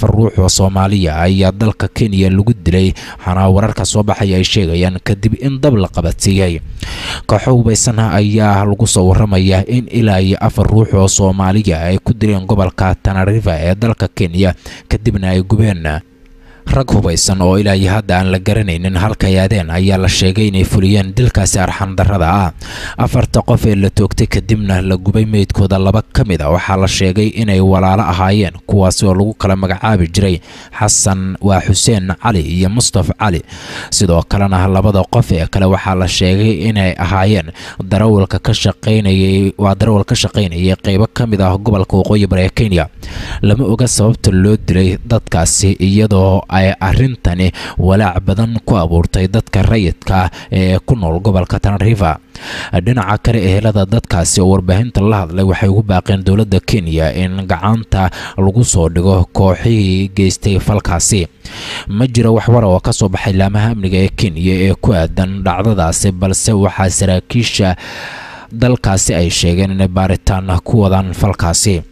afar ruux oo soomaaliya ayaa dalka kenya lagu dilay waxaana wararka soo baxaya ay sheegayaan kadib in dab la qabadsiiyey kooxo hubaysan ayaa lagu soo waramayaa in ilaa iyo afar ruux oo soomaaliya ay ku dileen gobolka tanariva ee dalka kenya kadibna ay gubeen rag hubaysan oo ilaa iyo hadda aan la garanaynin halkay aadeen ayaa la sheegay inay fuliyeen dilkaasi arxandarrada ah afarta qof ee la toogtay kadibna la gubay meydkooda laba ka mid a waxaa la sheegay inay walaalo ahaayeen kuwaasi oo lagu kala magacaabi jiray xasan waa xuseen cali iyo mustaf cali sidoo kalena labada qof ee kale waxaa la sheegay inay ahaayeen darawalka ka shaqaynayay waa darawal ka shaqaynayay qeybo ka mid ah gobolka waqooyi bari ee kenya lama oga sababta loo dilay dadkaasi iyadoo ay arrintani walaac badan ku abuurtay dadka rayidka ee ku nool gobolka tanariva dhinaca kale ehelada dadkaasi oo warbaahinta la hadlay waxay ugu baaqeen dowladda kenya in gacanta lagu soo dhigo kooxihii geystay falkaasi ma jiro waxwara oo ka soo baxay laamaha amniga ee kenya ee ku aadan dhacdadaasi balse waxaa saraakiisha dalkaasi ay sheegeen inay baaritaan ku wadaan falkaasi